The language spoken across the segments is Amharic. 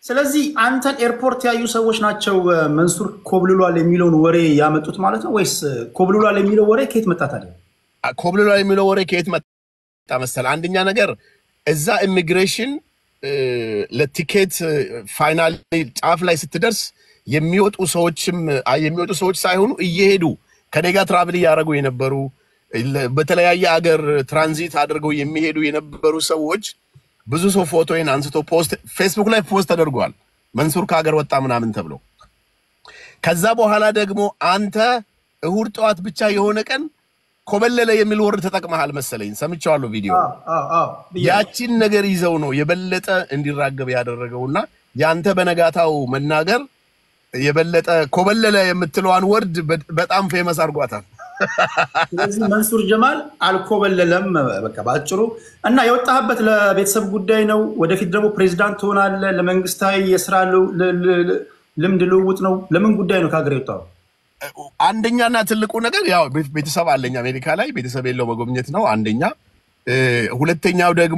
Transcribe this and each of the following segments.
ስለዚህ አንተን ኤርፖርት ያዩ ሰዎች ናቸው መንሱር ኮብልሏል የሚለውን ወሬ ያመጡት ማለት ነው ወይስ ኮብልሏል የሚለው ወሬ ከየት መጣ ታዲያ? ኮብልሏል የሚለው ወሬ ከየት መጣ መሰለህ? አንደኛ ነገር እዛ ኢሚግሬሽን ለቲኬት ፋይናል ጫፍ ላይ ስትደርስ የሚወጡ ሰዎችም የሚወጡ ሰዎች ሳይሆኑ እየሄዱ ከኔ ጋር ትራቭል እያደረጉ የነበሩ በተለያየ አገር ትራንዚት አድርገው የሚሄዱ የነበሩ ሰዎች ብዙ ሰው ፎቶዬን አንስቶ ፖስት ፌስቡክ ላይ ፖስት ተደርጓል። መንሱር ከሀገር ወጣ ምናምን ተብሎ ከዛ በኋላ ደግሞ አንተ እሁድ ጠዋት ብቻ የሆነ ቀን ኮበለለ የሚል ወርድ ተጠቅመሃል መሰለኝ፣ ሰምቼዋለሁ ቪዲዮ። ያቺን ነገር ይዘው ነው የበለጠ እንዲራገብ ያደረገውና ያንተ በነጋታው መናገር የበለጠ ኮበለለ የምትለዋን ወርድ በጣም ፌመስ አድርጓታል። ስለዚህ መንሱር ጀማል አልኮበለለም፣ በቃ በአጭሩ እና የወጣህበት ለቤተሰብ ጉዳይ ነው። ወደፊት ደግሞ ፕሬዚዳንት ትሆናለህ። ለመንግስታዊ የስራ ልምድ ልውውጥ ነው። ለምን ጉዳይ ነው ከሀገር የወጣው? አንደኛና ትልቁ ነገር ያው ቤተሰብ አለኝ አሜሪካ ላይ ቤተሰብ የለው መጎብኘት ነው አንደኛ። ሁለተኛው ደግሞ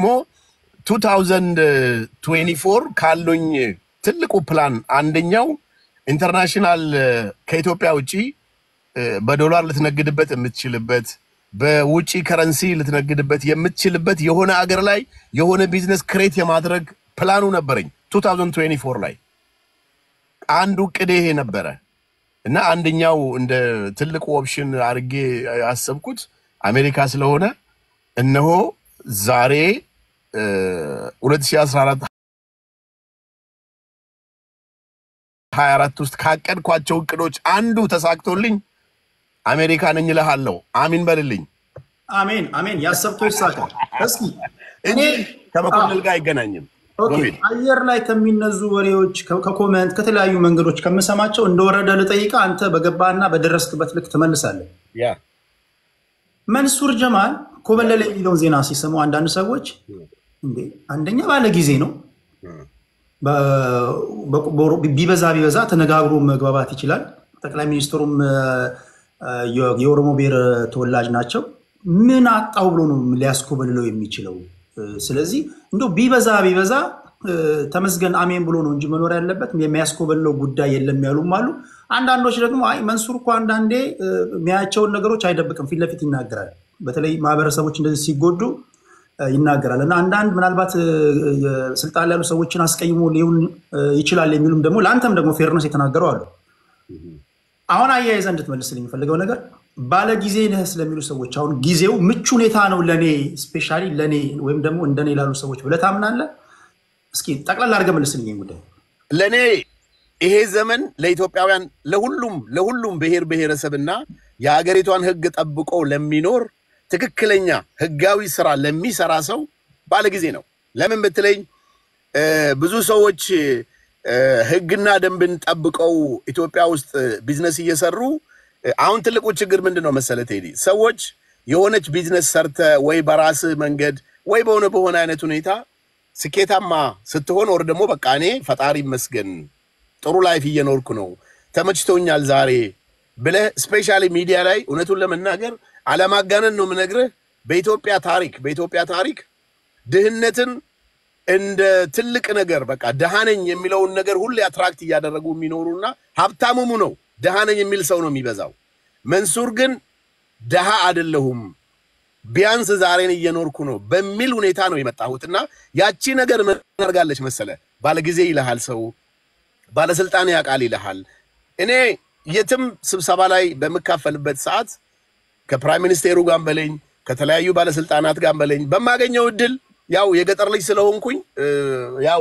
2024 ካሉኝ ትልቁ ፕላን አንደኛው ኢንተርናሽናል ከኢትዮጵያ ውጭ በዶላር ልትነግድበት የምትችልበት በውጭ ከረንሲ ልትነግድበት የምትችልበት የሆነ አገር ላይ የሆነ ቢዝነስ ክሬት የማድረግ ፕላኑ ነበረኝ 2024 ላይ አንዱ ቅዴ ይሄ ነበረ እና አንደኛው እንደ ትልቁ ኦፕሽን አድርጌ ያሰብኩት አሜሪካ ስለሆነ እነሆ ዛሬ 2014 24 ውስጥ ካቀድኳቸው እቅዶች አንዱ ተሳክቶልኝ አሜሪካ ነኝ እልሃለሁ። አሚን በልልኝ። አሜን አሜን። ያሰብከው ይሳካል። እስኪ እኔ ከመኮንን ጋር አይገናኝም። አየር ላይ ከሚነዙ ወሬዎች ከኮመንት ከተለያዩ መንገዶች ከምሰማቸው እንደወረደ ልጠይቃ፣ አንተ በገባና በደረስክበት ልክ ትመልሳለህ። ያ መንሱር ጀማል ኮበለለ የሚለውን ዜና ሲሰሙ አንዳንድ ሰዎች እንዴ አንደኛ ባለ ጊዜ ነው ቢበዛ ቢበዛ ተነጋግሮ መግባባት ይችላል። ጠቅላይ ሚኒስትሩም የኦሮሞ ብሔር ተወላጅ ናቸው። ምን አጣው ብሎ ነው ሊያስኮበልለው የሚችለው? ስለዚህ እንደው ቢበዛ ቢበዛ ተመስገን አሜን ብሎ ነው እንጂ መኖር ያለበት የሚያስኮበልለው ጉዳይ የለም ያሉም አሉ። አንዳንዶች ደግሞ አይ መንሱር እኮ አንዳንዴ የሚያያቸውን ነገሮች አይደብቅም፣ ፊት ለፊት ይናገራል። በተለይ ማህበረሰቦች እንደዚህ ሲጎዱ ይናገራል እና አንዳንድ ምናልባት ስልጣን ላይ ያሉ ሰዎችን አስቀይሞ ሊሆን ይችላል የሚሉም ደግሞ ለአንተም ደግሞ ፌርነስ የተናገሩ አሉ። አሁን አያይዘህ እንድትመልስልኝ የሚፈልገው ነገር ባለ ጊዜ ነህ ስለሚሉ ሰዎች አሁን ጊዜው ምቹ ሁኔታ ነው ለእኔ ስፔሻሊ ለእኔ ወይም ደግሞ እንደኔ ላሉ ሰዎች ብለህ ታምናለህ? እስኪ ጠቅላላ አድርገህ መልስልኝ ጉዳይ። ለእኔ ይሄ ዘመን ለኢትዮጵያውያን ለሁሉም ለሁሉም ብሔር ብሔረሰብና የሀገሪቷን ሕግ ጠብቆ ለሚኖር ትክክለኛ ህጋዊ ስራ ለሚሰራ ሰው ባለ ጊዜ ነው። ለምን ብትለኝ ብዙ ሰዎች ህግና ደንብን ጠብቀው ኢትዮጵያ ውስጥ ቢዝነስ እየሰሩ አሁን ትልቁ ችግር ምንድን ነው መሰለ ቴዲ፣ ሰዎች የሆነች ቢዝነስ ሰርተ ወይ በራስ መንገድ ወይ በሆነ በሆነ አይነት ሁኔታ ስኬታማ ስትሆን ወር ደግሞ በቃ እኔ ፈጣሪ ይመስገን ጥሩ ላይፍ እየኖርኩ ነው ተመችቶኛል ዛሬ ብለህ ስፔሻሊ ሚዲያ ላይ እውነቱን ለመናገር አለማጋነን ነው የምነግርህ። በኢትዮጵያ ታሪክ በኢትዮጵያ ታሪክ ድህነትን እንደ ትልቅ ነገር በቃ ደሃነኝ የሚለውን ነገር ሁሌ አትራክት እያደረጉ የሚኖሩና ሀብታሙሙ ነው ደሃነኝ የሚል ሰው ነው የሚበዛው። መንሱር ግን ደሃ አይደለሁም ቢያንስ ዛሬን እየኖርኩ ነው በሚል ሁኔታ ነው የመጣሁትና ያቺ ነገር ምን አድርጋለች መሰለ፣ ባለጊዜ ይልሃል ሰው፣ ባለስልጣን ያውቃል ይልሃል። እኔ የትም ስብሰባ ላይ በምካፈልበት ሰዓት ከፕራይም ሚኒስቴሩ ጋር በለኝ ከተለያዩ ባለስልጣናት ጋር በለኝ በማገኘው እድል ያው የገጠር ልጅ ስለሆንኩኝ ያው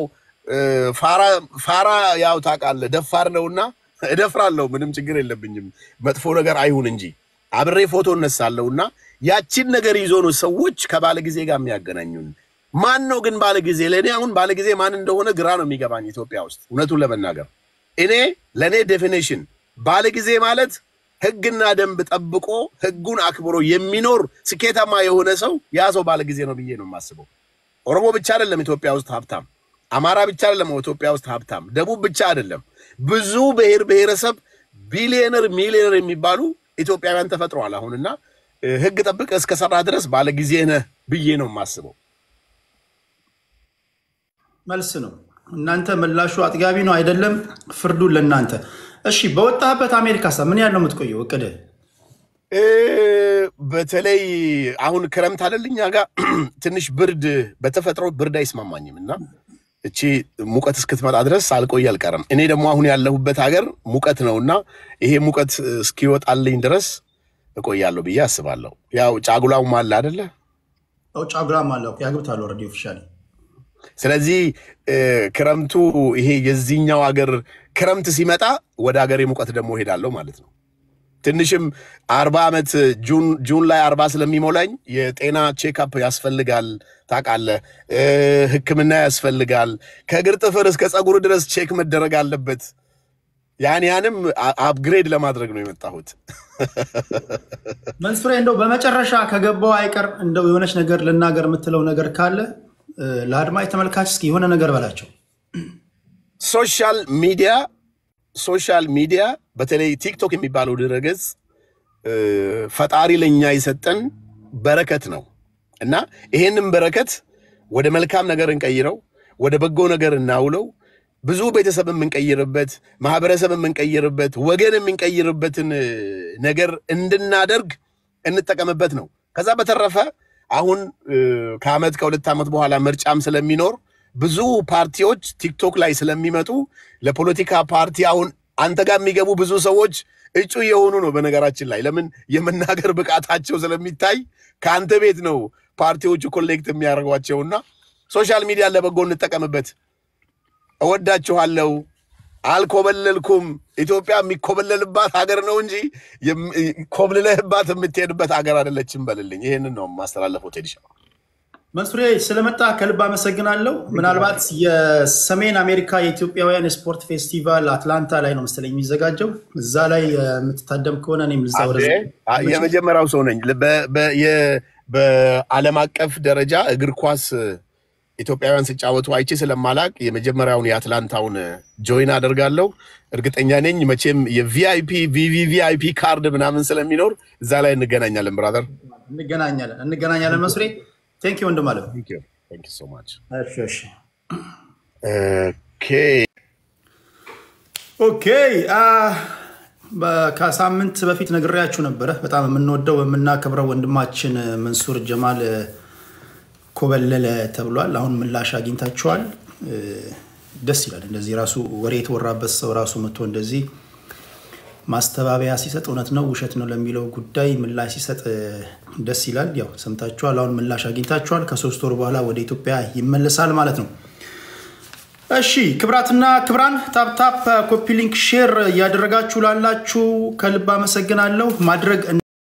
ፋራ ያው ታውቃለህ ደፋር ነውና እደፍራለሁ። ምንም ችግር የለብኝም መጥፎ ነገር አይሁን እንጂ አብሬ ፎቶ እነሳለሁና ያቺን ነገር ይዞ ነው ሰዎች ከባለ ጊዜ ጋር የሚያገናኙን። ማን ነው ግን ባለ ጊዜ? ለእኔ አሁን ባለ ጊዜ ማን እንደሆነ ግራ ነው የሚገባኝ ኢትዮጵያ ውስጥ እውነቱን ለመናገር እኔ ለእኔ ዴፊኔሽን ባለ ጊዜ ማለት ህግና ደንብ ጠብቆ ህጉን አክብሮ የሚኖር ስኬታማ የሆነ ሰው ያ ሰው ባለ ጊዜ ነው ብዬ ነው የማስበው። ኦሮሞ ብቻ አይደለም ኢትዮጵያ ውስጥ ሀብታም፣ አማራ ብቻ አይደለም ኢትዮጵያ ውስጥ ሀብታም፣ ደቡብ ብቻ አይደለም። ብዙ ብሔር ብሔረሰብ ቢሊዮነር ሚሊዮነር የሚባሉ ኢትዮጵያውያን ተፈጥረዋል አሁንና ህግ ጠብቀ እስከሰራ ድረስ ባለ ጊዜ ነህ ብዬ ነው የማስበው። መልስ ነው። እናንተ ምላሹ አጥጋቢ ነው አይደለም? ፍርዱን ለእናንተ። እሺ፣ በወጣህበት አሜሪካ ሳ ምን ያህል ነው የምትቆየው? እቅድህ? እ፣ በተለይ አሁን ክረምት አይደል እኛ ጋር ትንሽ ብርድ በተፈጥሮ ብርድ አይስማማኝም እና እቺ ሙቀት እስክትመጣ ድረስ አልቆይ አልቀርም። እኔ ደግሞ አሁን ያለሁበት ሀገር ሙቀት ነው እና ይሄ ሙቀት እስኪወጣልኝ ድረስ እቆያለሁ ብዬ አስባለሁ። ያው ጫጉላውም አለ አደለ? ያው ጫጉላም አለ ያግብታል ኦልሬዲ ኦፊሻሊ። ስለዚህ እ፣ ክረምቱ ይሄ የዚህኛው ሀገር ክረምት ሲመጣ ወደ ሀገሬ ሙቀት ደግሞ እሄዳለሁ ማለት ነው። ትንሽም አርባ ዓመት ጁን ጁን ላይ አርባ ስለሚሞላኝ የጤና ቼክአፕ ያስፈልጋል ታውቃለህ። እ፣ ሕክምና ያስፈልጋል። ከእግር ጥፍር እስከ ፀጉር ድረስ ቼክ መደረግ አለበት። ያን ያንም አ- አፕግሬድ ለማድረግ ነው የመጣሁት። መንሱሬ እንደው በመጨረሻ ከገባው አይቀር እንደው የሆነች ነገር ልናገር የምትለው ነገር ካለ እ፣ ለአድማጭ ተመልካች እስኪ የሆነ ነገር በላቸው። ሶሻል ሚዲያ ሶሻል ሚዲያ በተለይ ቲክቶክ የሚባለው ድረገጽ እ፣ ፈጣሪ ለእኛ የሰጠን በረከት ነው እና ይሄንን በረከት ወደ መልካም ነገር እንቀይረው፣ ወደ በጎ ነገር እናውለው። ብዙ ቤተሰብ የምንቀይርበት፣ ማህበረሰብ የምንቀይርበት፣ ወገን የምንቀይርበትን እ፣ ነገር እንድናደርግ እንጠቀምበት ነው። ከዛ በተረፈ አሁን እ፣ ከአመት ከሁለት ዓመት በኋላ ምርጫም ስለሚኖር ብዙ ፓርቲዎች ቲክቶክ ላይ ስለሚመጡ ለፖለቲካ ፓርቲ አሁን አንተ ጋር የሚገቡ ብዙ ሰዎች እጩ የሆኑ ነው። በነገራችን ላይ ለምን የመናገር ብቃታቸው ስለሚታይ ከአንተ ቤት ነው ፓርቲዎቹ ኮሌክት የሚያደርጓቸውና ሶሻል ሚዲያ ለበጎ እንጠቀምበት። እወዳችኋለሁ። አልኮበለልኩም። ኢትዮጵያ የሚኮበለልባት ሀገር ነው እንጂ የም- ኮብልለህባት የምትሄድበት ሀገር አይደለችም በልልኝ። ይህንን ነው የማስተላለፈው ቴዲሻ። መንሱሬ ስለመጣ ከልብ አመሰግናለሁ። ምናልባት የሰሜን አሜሪካ የኢትዮጵያውያን የስፖርት ፌስቲቫል አትላንታ ላይ ነው መሰለኝ የሚዘጋጀው። እዛ ላይ የምትታደም ከሆነ እኔም ልዛ ወደ አ- የመጀመሪያው ሰው ነኝ። በ- በ- የ- በዓለም አቀፍ ደረጃ እግር ኳስ ኢትዮጵያውያን ሲጫወቱ አይቼ ስለማላቅ የመጀመሪያውን የአትላንታውን ጆይን አደርጋለሁ። እርግጠኛ ነኝ መቼም የቪአይፒ ቪቪቪአይፒ ካርድ ምናምን ስለሚኖር እዛ ላይ እንገናኛለን። ብራዘር እንገናኛለን እንገናኛለን። መንሱሬ ቴንክ ዩ ወንድም አለም። ሶ ማች እሺ እሺ ኦኬ ኦኬ አ፣ በ- ከሳምንት በፊት ነግሬያችሁ ነበረ። በጣም የምንወደው የምናከብረው ወንድማችን መንሱር ጀማል ኮበለለ ተብሏል። አሁን ምላሽ አግኝታችኋል። እ፣ ደስ ይላል። እንደዚህ ራሱ ወሬ የተወራበት ሰው ራሱ መጥቶ እንደዚህ ማስተባበያ ሲሰጥ እውነት ነው ውሸት ነው ለሚለው ጉዳይ ምላሽ ሲሰጥ እ፣ ደስ ይላል። ያው ሰምታችኋል። አሁን ምላሽ አግኝታችኋል። ከሶስት ወር በኋላ ወደ ኢትዮጵያ ይመለሳል ማለት ነው። እሺ ክብራትና ክብራን ታፕታፕ ኮፒ ሊንክ ሼር እያደረጋችሁ ላላችሁ ከልብ አመሰግናለሁ። ማድረግ